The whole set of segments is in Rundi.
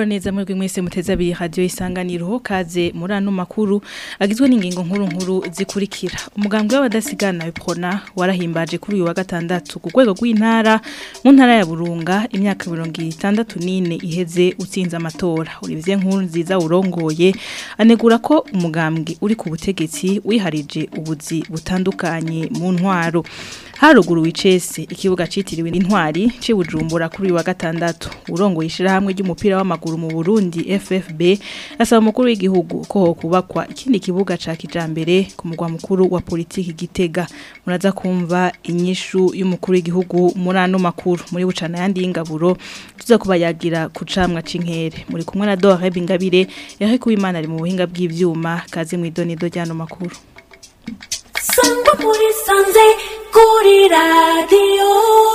neza mwebwe mwese muteze abiri radio isanganiro kaze muri ano makuru agizwe n'ingingo nkuru nkuru zikurikira umugambwe w'abadasigana w'iprona warahimbaje kuri uyu wa gatandatu ku rwego rw'intara mu ntara ya Burunga imyaka 64 iheze utsinze amatora Olivier Nkuru nziza urongoye anegura ko umugambwe uri ku butegetsi wiharije ubuzi butandukanye mu ntwaro haruguru wicese ikibuga citiriwe intwari cibujumbura kuri uyu wa gatandatu urongoye ishirahamwe ry'umupira w'amaguru mu Burundi FFB asaba umukuru w'igihugu ko ho kubakwa ikindi kibuga ca kijambere ku mugwa mukuru wa politiki Gitega muraza kumva inyishu y'umukuru w'igihugu muri ano makuru muri bucana yandi y'ingaburo tuza kubayagira ku camwa c'inkere muri kumwe na Dore Bingabire yahe kuwimana ari mu buhinga bw'ivyuma kaze mw'idonido ry'ano makuru sangwa muri sanze kuri radiyo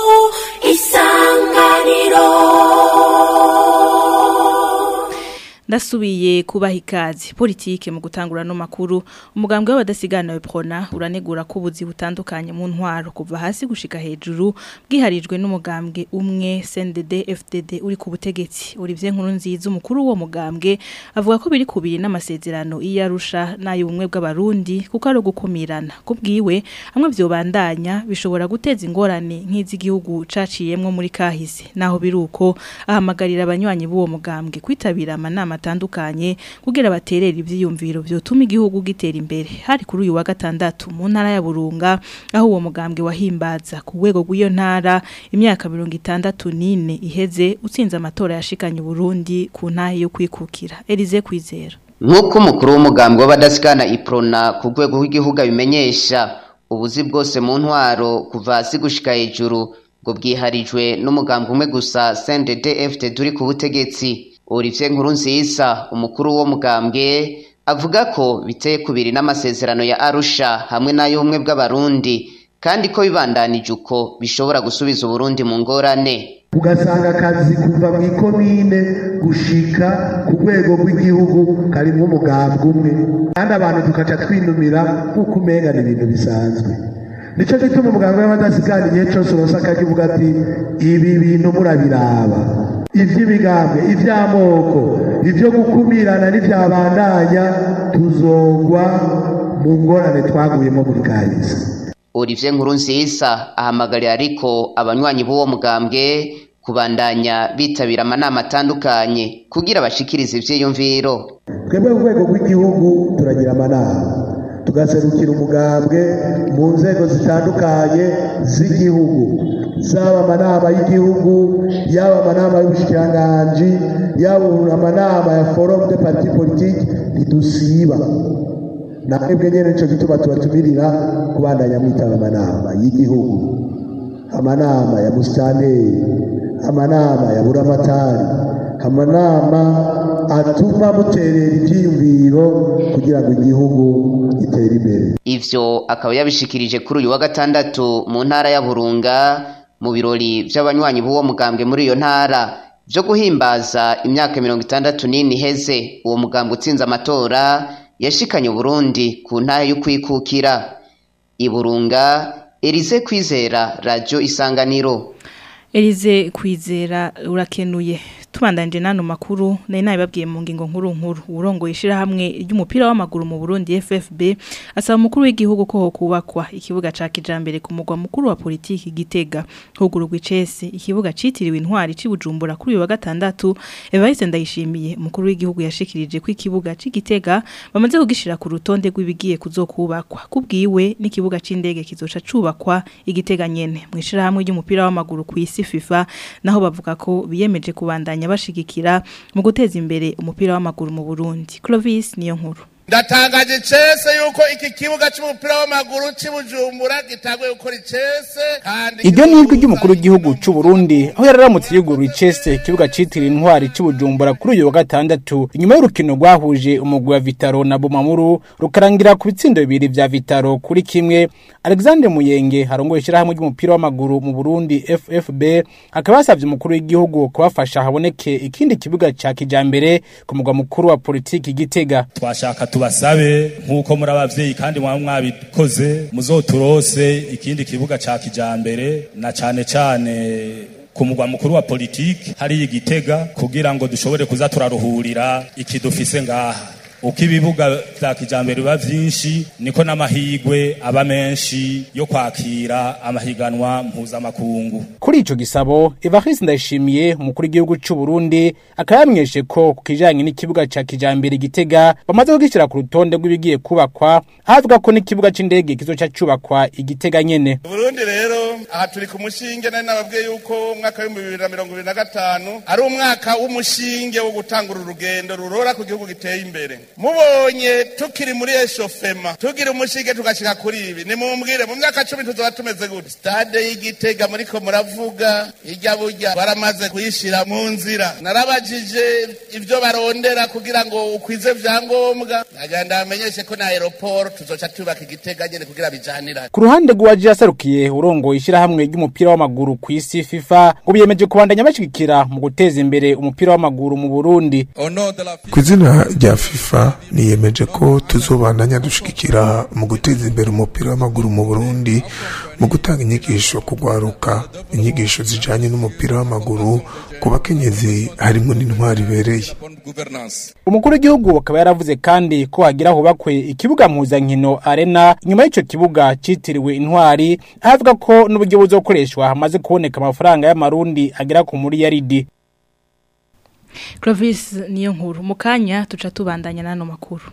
isanganiro ndasubiye kubaha ikaze politike mu gutangura no makuru umugambwe w'abadasigana w'iprona uranegura ko ubuzi butandukanye mu ntwaro kuva hasi gushika hejuru bwiharijwe n'umugambwe umwe CNDD FDD uri ku butegetsi Olivier Nkuru nziza umukuru wo mugambwe avuga ko biri kubiri n'amasezerano iyarusha nayo ubumwe bw'abarundi kuko ari gukumirana kubwiwe hamwe vyobandanya bishobora guteza ingorane nk'iz'igihugu caciyemwo muri kahise naho biruko ahamagarira abanywanyi b'uwo mugambwe kwitabira amanama atandukanye kugira baterere ivyiyumviro vyotuma igihugu gitera imbere hari kuri uyu wa gatandatu mu ntara ya Burunga aho uwo mugambwe wahimbaza ku rwego rw'iyo ntara imyaka 64 iheze utsinze amatora yashikanye Burundi ku ntahe yo kwikukira Elize kwizera nk'uko umukuru w'umugambwe w'abadasigana iprona ku rwego rw'igihugu abimenyesha ubuzi bwose mu ntwaro kuva hasi gushika hejuru ngo bwiharijwe n'umugambwe umwe gusa CNDD FDD uri ku butegetsi Olivier Nkurunziza umukuru wo mugambwe avuga ko biteye kubiri n'amasezerano ya Arusha hamwe n'ayo umwe bw'abarundi kandi ko bibandanije uko bishobora gusubiza Uburundi mu ngorane ugasanga akazi kuva mu ikomine gushika ku rwego rw'igihugu karimwo umugambwe umwe kandi abantu tukaca twinumira nk'uko umenga ni ibintu bisanzwe nico gituma umugambwe w'abadasigana igihe cose uronse akakivuga ati ibi bintu murabiraba ivy'imigambwe ivy'amoko ivyo gukumirana n'ivyabandanya tuzogwa mu ngorane twaguyemo muri kahise Olivier Nkurunziza ahamagarira ariko abanywanyi b'uwo mugambwe kubandanya bitabira amanama atandukanye kugira bashikirize ivyiyumviro twebwe ku rwego rw'igihugu turagira amanama tugaserukira umugambwe mu nzego zitandukanye z'igihugu zaba amanama y'igihugu yaba amanama y'ubushikiranganji yaba amanama ya forum de parti politique ntidusiba namwebwe nyene nico gituma tubatumirira kubandanya mwitaba amanama y'igihugu amanama ya musitanteri amanama ya buramatari amanama atuma muterera ivyiyumviro kugira ngo igihugu gitere imbere ivyo akaba yabishikirije kuri uyu wa gatandatu mu ntara ya Burunga mu birori vy'abanywanyi b'uwo mugambwe muri iyo ntara vyo guhimbaza imyaka mirongo itandatu n'ine iheze uwo mugambwe utsinze amatora yashikanye Burundi ku ntahe yo kwikukira iburunga Elize kwizera radio isanganiro Elize kwizera urakenuye tubandanje nano makuru nari nabibabwiye mu ngingo nkuru nkuru urongoye ishirahamwe ry'umupira w'amaguru mu Burundi FFB asaba umukuru w'igihugu ko kubakwa ikibuga ca kijambere ku mugwa mukuru wa politiki Gitega huguru gwicese ikibuga citiriwe intwari cibujumbura kuri uyu wa gatandatu Evariste Ndayishimiye umukuru w'igihugu yashikirije ko ikibuga c'Igitega bamaze kugishira ku rutonde rw'ibigiye kuzokubakwa kubwiwe n'ikibuga c'indege kizoca cubakwa igitega nyene mu ishirahamwe ry'umupira w'amaguru ku isi FIFA naho bavuga ko biyemeje kubandanya bashigikira mu guteza imbere umupira w'amaguru mu Burundi Clovis niyo nkuru ndatangaje cese yuko iki kibuga cy'umupira w'amaguru cy'ubujumbura gitanguye gukora icese kandi iryo ni ijwi ry'umukuru w'igihugu cy'u Burundi aho yararamutse yugurura icese ikibuga citiriwe intwari cy'ubujumbura kuri uyu wa gatandatu inyuma y'urukino rwahuje umugwi wa Vitaro na Bumamuru rukarangira ku bitsindo bibiri vya Vitaro kuri kimwe Alexandre Muyenge harongoye ishirahamwe ry'umupira w'amaguru mu Burundi FFB akaba yasavye umukuru w'igihugu kubafasha haboneke ikindi kibuga ca kijambere ku mugwa mukuru wa politiki Gitega twashaka tubasabe nk'uko muri abavyeyi kandi mwaba mwabikoze muzoturose ikindi kibuga ca kijambere na cane cane ku mugwa mukuru wa politiki hariya igitega kugira ngo dushobore kuza turaruhurira ikidufise ngaha uko ibibuga vya kijambere biba vyinshi niko n'amahigwe aba menshi yo kwakira amahiganwa mpuzamakungu Kuri ico gisabo Evariste Ndayishimiye umukuru w'igihugu c'u Burundi akaba yamweshe ko ku kijanye n'ikibuga ca kijambere Gitega bamaze kugishira ku rutonde rw'ibigiye kubakwa ahavuga ko n'ikibuga c'indege kizoca cubakwa igitega nyene Burundi rero aha turi ku mushinge nari nababwiye yuko umwaka w'ibihumbi bibiri na mirongo ibiri na gatanu ari umwaka w'umushinge wo gutangura urugendo rurora ku gihugu giteye imbere mubonye tukiri muri eshofema tugira umushinge tugashika kuri ibi nimumbwire mu myaka cumi tuzoba tumeze gute stade y'igitega muriko muravuga irya burya baramaze kuyishira mu nzira narabajije ivyo barondera kugira ngo ukwize vyangombwa nagira ndabamenyeshe ko na aeroport tuzoca tubaka igitega nyene kugira bijanirane Ku ruhande rw'uwaje yasarukiye urongoye ishyirahamwe ry'umupira w'amaguru ku isi FIFA ngo biyemeje kubandanya bashigikira mu guteza imbere umupira w'amaguru mu Burundi ku izina rya fifa niyemeje ko tuzobandanya dushigikira mu guteza imbere umupira w'amaguru mu burundi mu gutanga inyigisho kugwaruka inyigisho zijanye n'umupira w'amaguru ku bakenyezi harimo n'intwari ibereye umukuru w'igihugu akaba yaravuze kandi ko hagira hubakwe ikibuga mpuzankino arena inyuma y'ico kibuga citiriwe intwari ahavuga ko n'uburyo buzokoreshwa hamaze kuboneka amafaranga y'amarundi agera ku muri yaridi Clovis niyo nkuru mu kanya tuca tubandanya n'ano makuru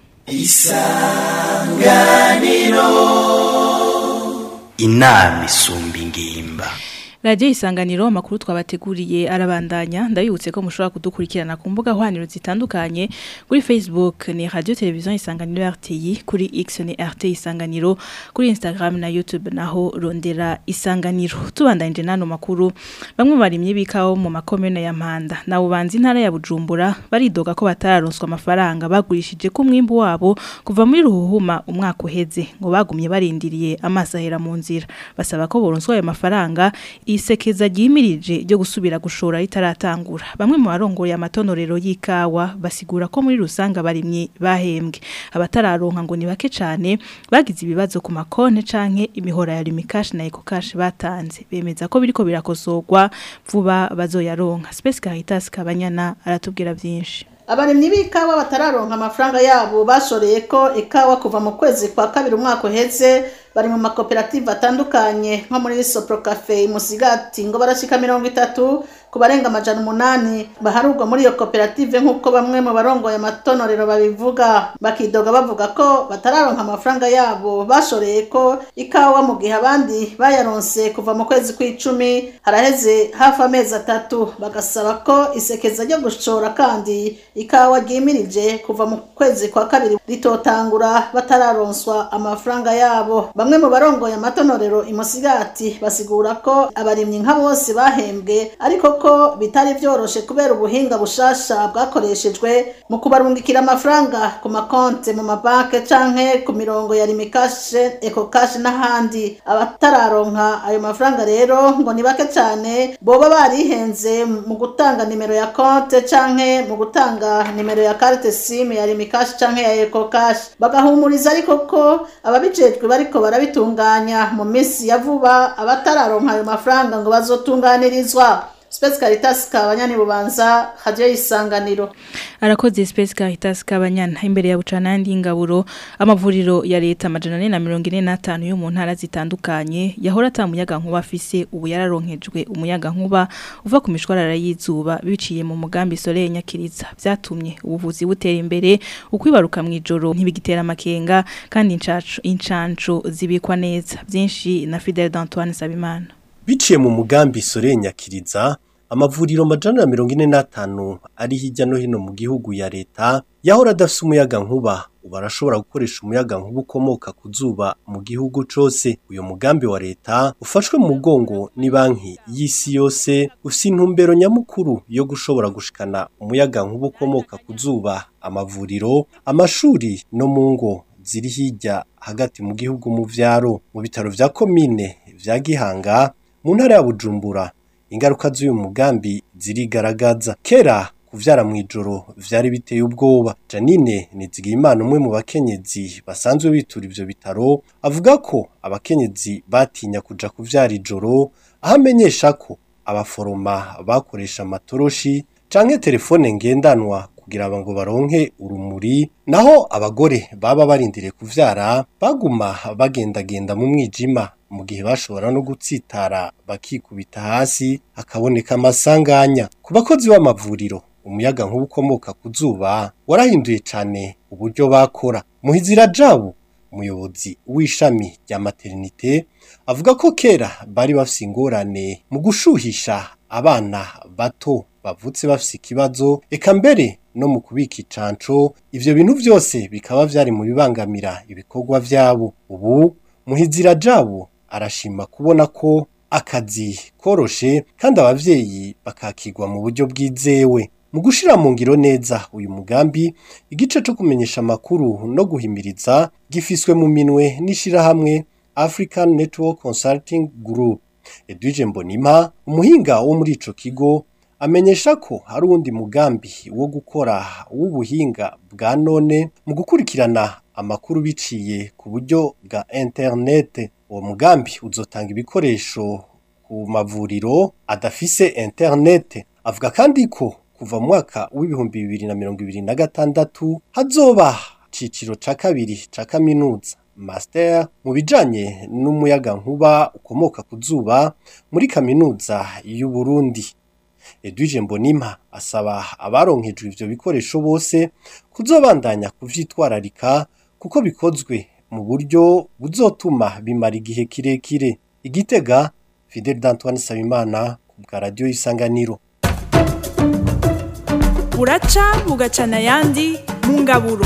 inama isumba ingimba Radio isanganiro amakuru twabateguriye arabandanya ndabibutse ko mushobora kudukurikirana ku mbuga hwaniro zitandukanye kuri Facebook ni Radio Television Isanganiro RTI kuri X ni RT Isanganiro kuri Instagram na YouTube naho rondera Isanganiro tubandanje nano makuru bamwe barimye bikaho mu makomune ya Mpanda na ubanzi intara ya Bujumbura baridoga ko batararonswa amafaranga bagurishije ku mwimbu wabo kuva muri ruhuhuma umwaka uheze ngo bagumye barindiriye amasahera mu nzira basaba ko boronswa ayo mafaranga isekeza ryimirije ryo gusubira gushora ritaratangura bamwe mu barongoye amatonorero y'ikawa basigura ko muri rusanga barimye bahembwe abatararonka ngo ni bake cyane bagize ibibazo ku makonte canke imihora ya Limikash na Ecocash batanze bemeza ko biriko birakosorwa vuba bazoyaronka Space Caritas Kabanyana aratubwira byinshi abarimyi b'ikawa batararonka amafaranga yabo bashoreye ko ikawa kuva mu kwezi kwa kabiri umwaka uheze bari mu makoperative atandukanye nko muri Sopro Cafe Musigati ngo barashika mirongo itatu ku barenga amajana umunani baharurwa muri iyo koperative nk'uko bamwe mu barongoye amatonorero babivuga bakidoga bavuga ko batararonka amafaranga yabo bashoreye ko ikawa mu gihe abandi bayaronse kuva mu kwezi kw'icumi haraheze hafi amezi atatu bagasaba ko isekeza ryo gushora kandi ikawa ryimirije kuva mu kwezi kwa kabiri ritotangura batararonswa amafaranga yabo bamwe mu barongoye amatonorero imusigati basigura ko abarimyi nka bose bahembwe ariko ko bitari byoroshe kubera ubuhinga bushasha bwakoreshejwe mu kubarungikira amafaranga ku makonte mu mabanke canke ku mirongo ya limikashe ecocash n'ahandi abatararonka ayo mafaranga rero ngo ni bake cyane boba barihenze mu gutanga nimero ya konte canke mu gutanga nimero ya carte sim ya limikash canke ya ecocash bagahumuriza ariko ko ababijejwe bariko barabitunganya mu minsi ya vuba abatararonka ayo mafaranga ngo bazotunganirizwa Space Caritas kabanyani bubanza radio isanganiro arakoze Space Caritas kabanyana imbere ya bucanandi ingaburo amavuriro ya leta amajana 445 yo mu ntara zitandukanye yahora atamuyaga nkuba afise ubu yararonkejwe umuyaga nkuba uva ku mishwarara y'izuba biciye mu mugambi Soleil Nyakiriza byatumye ubuvuzi butera imbere ukwibaruka mu ijoro ntibigitera amakenga kandi incacu incanco zibikwa neza byinshi na Fidel d'Antoine Sabimana biciye mu mugambi sore nyakiriza amavuriro majana mirongo ine n'atanu ari hirya no hino mu gihugu ya leta yahora adafise umuyaga nkuba ubu arashobora gukoresha umuyaga nkuba ukomoka ku zuba mu gihugu cose uyu mugambi wa leta ufashwe mu mugongo ni banki y'isi yose ufise intumbero nyamukuru yo gushobora gushikana umuyaga nkuba ukomoka ku zuba amavuriro amashuri no mu ngo ziri hirya hagati mu gihugu mu vyaro mu bitaro vya komine vya gihanga mu ntara ya bujumbura ingaruka z'uyu mugambi zirigaragaza kera kuvyara mu ijoro vyari biteye ubwoba janine nizigiyimana umwe mu bakenyezi basanzwe bitura ivyo bitaro avuga ko abakenyezi batinya kuja kuvyara ijoro aho amenyesha ko abaforoma bakoresha amatoroshi canke telefone ngendanwa kugira ngo baronke urumuri naho abagore baba barindiriye kuvyara baguma bagendagenda mu mwijima mu gihe bashobora no gutsitara bakikubita hasi hakaboneka amasanganya ku bakozi b'amavuriro umuyaga nkuba ukomoka ku zuba warahinduye cane uburyo bakora muhizira jabo umuyobozi w'ishami rya maternite avuga ko kera bari bafise ingorane mu gushuhisha abana bato bavutse bafise ikibazo eka mbere no mu kubika icanco ivyo bintu vyose bikaba vyari mu bibangamira ibikorwa vyabo ubu muhizira jabo arashima kubona ko akazi koroshe kandi abavyeyi bakakirwa mu buryo bwizewe mu gushira mu ngiro neza uyu mugambi igice co kumenyesha amakuru no guhimiriza gifiswe mu minwe n'ishirahamwe African Network Consulting Group Edwige Mbonima umuhinga wo muri ico kigo amenyesha ko hari uwundi mugambi wo gukora w'ubuhinga bwa none mu gukurikirana amakuru biciye ku buryo bwa internet uwo mugambi uzotanga ibikoresho ku mavuriro adafise internet avuga kandi ko kuva mu mwaka w'ibihumbi bibiri na mirongo ibiri na gatandatu hazoba ciciro ca kabiri ca kaminuza master mu bijanye n'umuyaga nkuba ukomoka ku zuba muri kaminuza y'u Burundi Edwige Mbonimpa asaba abaronkejwe ivyo bikoresho bose kuzobandanya kuvyitwararika kuko bikozwe mu buryo buzotuma bimara igihe kirekire igitega Fidel d'Antoine Sabimana ku bwa radio Isanganiro buraca bugacana ayandi mu ngaburo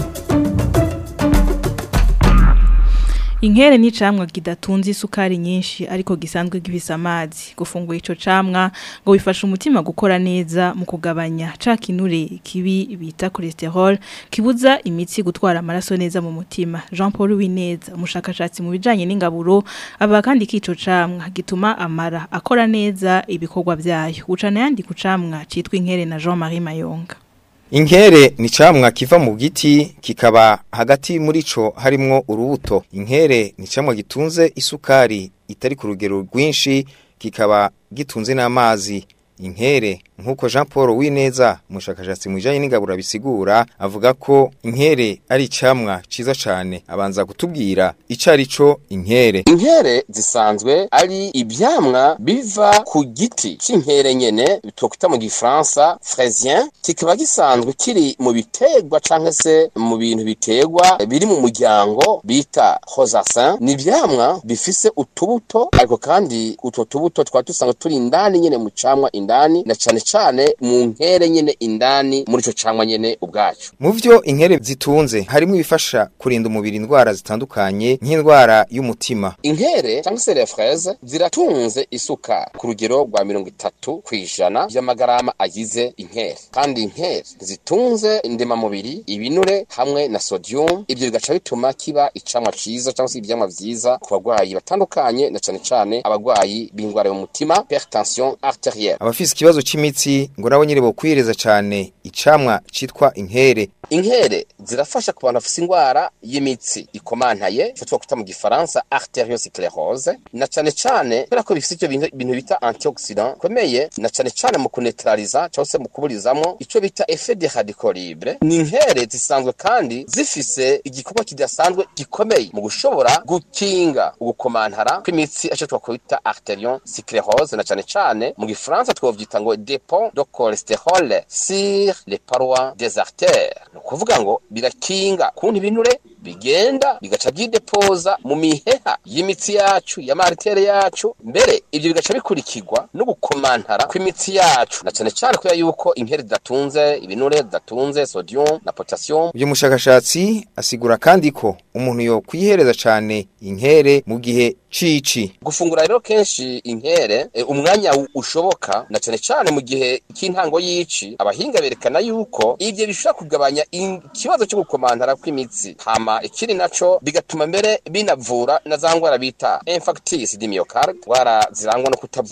Inkere ni camwa kidatunze isukari nyinshi ariko gisanzwe gifise amazi gufungura ico camwa ngo bifasha umutima gukora neza mu kugabanya ca kinure kibi bita cholesterol kibuza imitsi gutwara amaraso neza mu mutima Jean Paul Wineza umushakashatsi mu bijanye n'ingaburo aba kandi kico camwa gituma amara akora neza ibikorwa vyayo ucana yandi ku camwa citwa inkere na Jean Marie Mayonga Inkere ni camwa kiva mu giti kikaba hagati muri co harimwo urubuto. Inkere ni camwa gitunze isukari itari ku rugero rwinshi kikaba gitunze n'amazi. Inkere nkuko Jean Paul Wineza umushakashatsi mu bijanye n'ingaburo bisigura avuga ko inkere ari camwa ciza cane abanza kutubwira icari co inkere. Inkere zisanzwe ari ivyamwa biva ku giti c'inkere nyene twokwita mu gifaransa fraisien kikaba gisanzwe kiri mu bitegwa canke se mu bintu bitegwa biri mu muryango bita rosacin ni ivyamwa bifise utubuto ariko kandi utwo tubuto twaba dusanga turi indani nyene mu camwa indani na cane cane mu nkere nyene indani muri ico camwa nyene ubwacu Mu vyo inkere zitunze harimo ibifasha kurinda umubiri indwara zitandukanye nk'indwara y'umutima. inkere cyangwa se les fraises ziratunze isuka ku rugero rwa mirongo itatu ku ijana by'amagarama agize inkere kandi inkere zitunze indemamubiri ibinure hamwe na sodium ibyo bigaca bituma kiba icamwa ciza cyangwa se ivyamwa vyiza ku bagwayi batandukanye na cane cane abagwayi b'indwara y'umutima hypertension arterielle Abafise ikibazo c'imitsi ngo nabo nyene bokwireza cane icamwa citwa inkere. inkere zirafasha ku bantu bafise indwara y'imitsi ikomantaye ico twakwita mu gifaransa arteriosclerose na cane cane kubera ko bifise ivyo bintu bintu bita antioxidant komeye na cane cane mu kunetraliza cyangwa se mu kuburizamwo ico bita effet de radical libre ni inkere zisanzwe kandi zifise igikorwa kidasanzwe gikomeye mu gushobora gukinga ugukomantara kw'imitsi ico twakwita arteriosclerose na cane cane mu gifaransa twovyita ngo dépôt de cholestérol sur les parois des artères ni ukuvuga ngo birakinga kuntu ibinure bigenda bigaca byidepoza mu miheha y'imitsi yacu y'amaritere yacu mbere ibyo bigaca bikurikirwa no gukomantara kw'imitsi yacu na cyane cyane kubera yuko inkeri zidatunze ibinure zidatunze sodium na potassium Uyu mushakashatsi asigura kandi ko umuntu yo kwihereza cane inkere mu gihe cici. gufungura rero kenshi inkere e, umwanya u- ushoboka na cyane cyane mu gihe cy'intango y'ici abahinga berekana yuko ibyo bishobora kugabanya in- ikibazo cyo gukomantara kw'imitsi hama ikiri naco bigatuma mbere binavura na za ngwara bita infarctus du myocarde ngwara zirangwa no kutavomerwa neza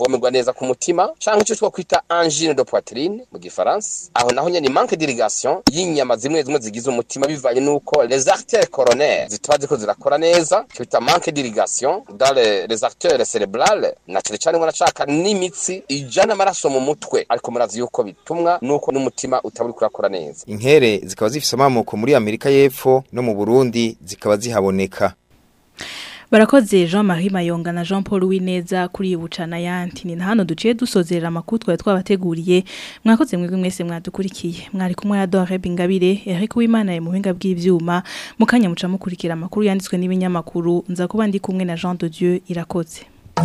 kubabaza ku mutima canke ico twakwita angine de poitrine mu gifaransa aho naho nyene manque d'irrigation y'inyama zimwe zimwe zigize umutima bivanye nuko les artères coronaires zitaba ziko zirakora neza ico bita manque d'irrigation dans les, les artères cérébrales na cane cane ngo nashaka n'imitsi ijana amaraso mu mutwe ariko murazi yuko bitumwa nuko n'umutima utaba uriko urakora neza inkere zikaba zifise amamuko muri Amerika y'Epfo no mu Burundi zikaba zihaboneka Barakoze Jean-Marie Mayonga na Jean Paul Wineza kuri ubucana yanti ni hano duciye dusozerera amakuru twari twabateguriye mwakoze mwebwe mwese mwadukurikiye mwari kumwe na Dore Bingabire Eric Uwimana mu buhinga bw'ivyuma mukanya muca mukurikira amakuru yanditswe n'ibinyamakuru nza kuba ndi kumwe na Jean de Dieu irakoze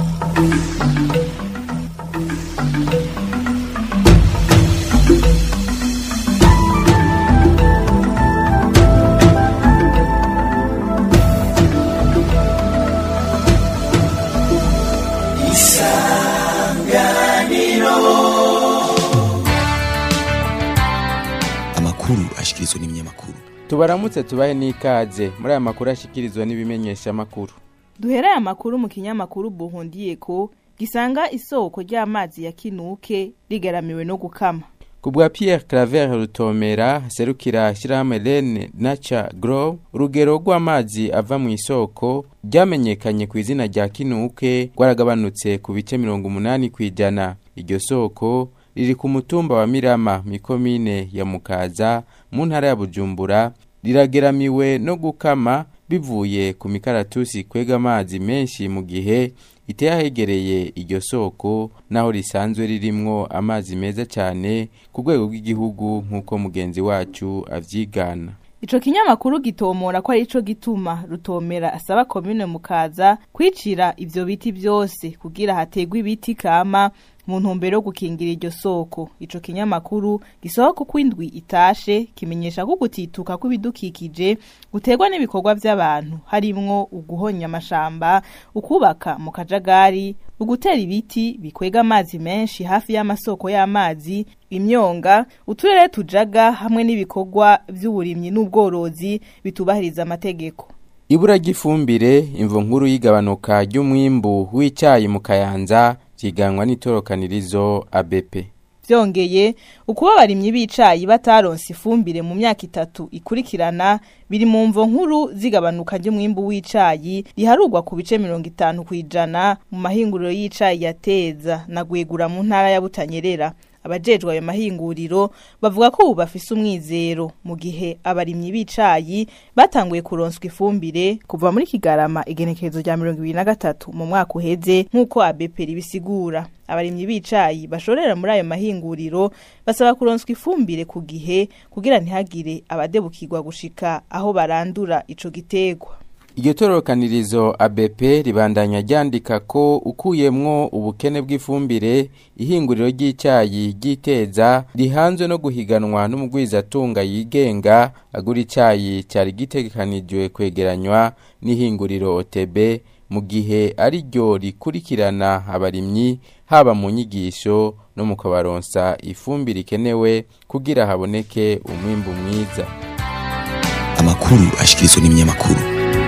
amakuru ashikirizwa n'ibinyamakuru tubaramutse tubahe n'ikaze muri aya makuru ashikirizwa n'ibimenyesha makuru duhera aya makuru mu kinyamakuru buhundiye ko gisanga isoko ry'amazi ya kinuke rigaramiwe no gukama kubwa Pierre Claver Rutomera serukira shirahamwe Lene Nature Grow urugero rw'amazi ava mu isoko ryamenyekanye ku izina rya Kinuke rwaragabanutse ku bice 80 kwijana iryo soko riri ku mutumba wa Mirama mikomine ya Mukaza mu ntara ya Bujumbura rirageramiwe no gukama bivuye ku mikaratusi kwega amazi menshi mu gihe iteye ahegereye iryo soko naho risanzwe ririmwo amazi meza cyane ku rwego rw'igihugu nk'uko mugenzi wacu avyigana Ico kinyamakuru gitomora ko ari ico gituma rutomera asaba komine mukaza kwicira ivyo biti byose kugira hategwe ibiti kama mu ntumbero yo gukingira iryo soko ico kinyamakuru gisohoka uko indwi itashe kimenyesha ko gutituka kw'ibidukikije guterwa n'ibikorwa by'abantu harimwo uguhonya amashamba ukubaka mu kajagari ugutera ibiti bikwega amazi menshi hafi y'amasoko y'amazi imyonga uturere tujaga hamwe n'ibikorwa by'uburimyi n'ubworozi bitubahiriza amategeko ibura ry'ifumbire imvo nkuru y'igabanuka ry'umwimbu w'icyayi mu kayanza vyiganwa n'itorokanirizo ABP vyongeye ukuba abarimyi b'icayi bataronse ifumbire mu myaka itatu ikurikirana biri mu mvo nkuru zigabanuka ry'umwimbu w'icayi riharugwa ku bice mirongo itanu kw'ijana mu mahinguriro y'icayi yateza na gwegura mu ntara ya Butanyerera abajejwe ayo mahinguriro bavuga ko ubu bafise umwizero mu gihe abarimyi b'icayi batanguye kuronswa ifumbire kuva muri kigarama igenekerezo rya mirongo ibiri na gatatu mu mwaka uheze nk'uko abeperi bisigura abarimyi b'icayi bashorera muri ayo mahinguriro basaba kuronswa ifumbire ku gihe kugira ntihagire abadebukirwa gushika aho barandura ico gitegwa iryo torokanirizo ABP ribandanya ryandika ko ukuyemwo ubukene bw'ifumbire ihinguriro ry'icyayi ryiteza rihanzwe no guhiganwa n'umugwizatunga yigenga agura icyayi cyari gitegekanijwe kwegeranywa n'ihinguriro OTB mu gihe ari ryo rikurikirana abarimyi haba mu nyigisho no mu kubaronsa ifumbire ikenewe kugira haboneke umwimbu mwiza amakuru ashikirizwa n'ibinyamakuru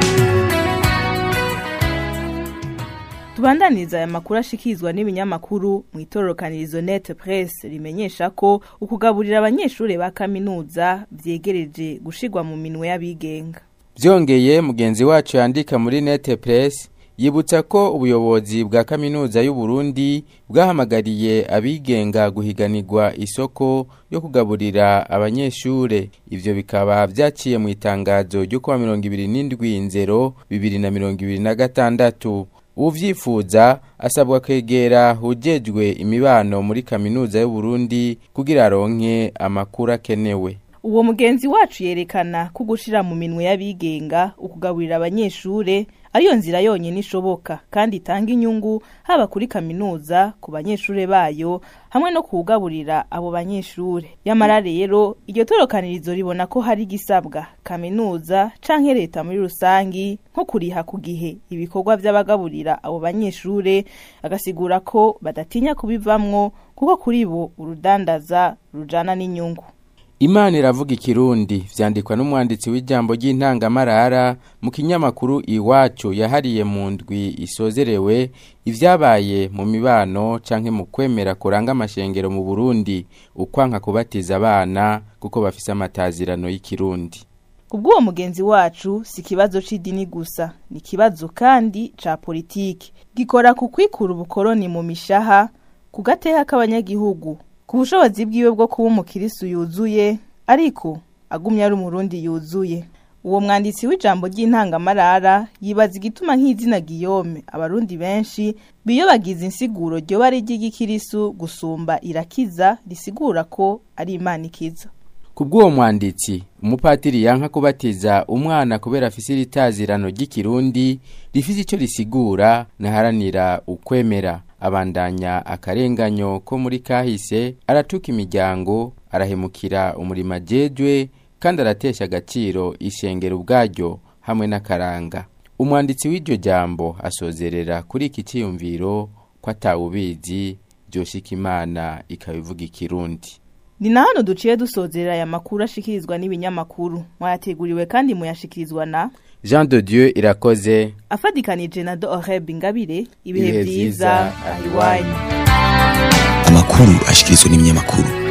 Tubandaniriza aya makuru ashikizwa n'ibinyamakuru mu itororokanirizo net press rimenyesha ko ukugaburira abanyeshuri ba kaminuza vyegereje gushigwa mu minwe y'abigenga. Vyongeye mugenzi wacu yandika muri net press yibutsa ko ubuyobozi bwa kaminuza y'u Burundi bwahamagariye abigenga guhiganirwa isoko yo kugaburira abanyeshure ivyo bikaba vyaciye mu itangazo ryo kuwa 27 nzero 2026 uvyifuza asabwa kwegera ujejwe imibano muri kaminuza y'u Burundi kugira aronke amakuru akenewe Uwo mugenzi wacu yerekana ko gushira mu minwe y'abigenga ukugaburira abanyeshure ariyo nzira yonyine ishoboka kandi itanga inyungu haba kuri kaminuza ku banyeshure bayo hamwe no kugaburira abo banyeshure yamara rero iryo torokanirizo ribona ko hari gisabwa kaminuza canke leta muri rusangi nko kuriha ku gihe ibikorwa vy'abagaburira abo banyeshure agasigura ko badatinya kubivamwo kuko kuri bo urudandaza rujana n'inyungu Imana iravuga ikirundi vyandikwa n'umwanditsi w'ijambo ry'intangamarara mu kinyamakuru iwacu yahariye mu ndwi isozerewe ivyabaye mu mibano canke mu kwemera kuranga amashengero mu Burundi ukwanka kubatiza abana kuko bafise amatazirano y'ikirundi Kubw'uwo mugenzi wacu si kibazo c'idini gusa ni kibazo kandi ca politiki gikora ku kwikura ubukoroni mu mishaha ku gateha k'abanyagihugu ku bushobozi bwiwe bwo kuba umukirisu yuzuye ariko agumye ari umurundi yuzuye uwo mwanditsi w'ijambo ry'intangamarara yibaza igituma nk'izina Guillaume abarundi benshi biyobagiza insiguro ryoba ari ry'igikirisu gusumba irakiza risigura ko ari imana ikiza Kubw'uwo mwanditsi umupatiri yanka kubatiza umwana kubera afise iritazirano ry'ikirundi rifise ico risigura naharanira ukwemera abandanya akarenganyo ko muri kahise aratuka imiryango arahemukira umurimo ajejwe kandi aratesha agaciro ishengero ubwaryo hamwe n'akaranga umwanditsi w'iryo jambo asozerera kuri iki ciyumviro ko atawubizi byoshika imana ikabivuga ikirundi ni na hano duciye dusozerera aya makuru ashikirizwa n'ibinyamakuru mwayateguriwe kandi muyashikirizwa na Jean de Dieu irakoze afadikanije na Doreb Ingabire ibihe Ibihe vyiza vyiza, ahiwanyu amakuru ashikirizwa n'ibinyamakuru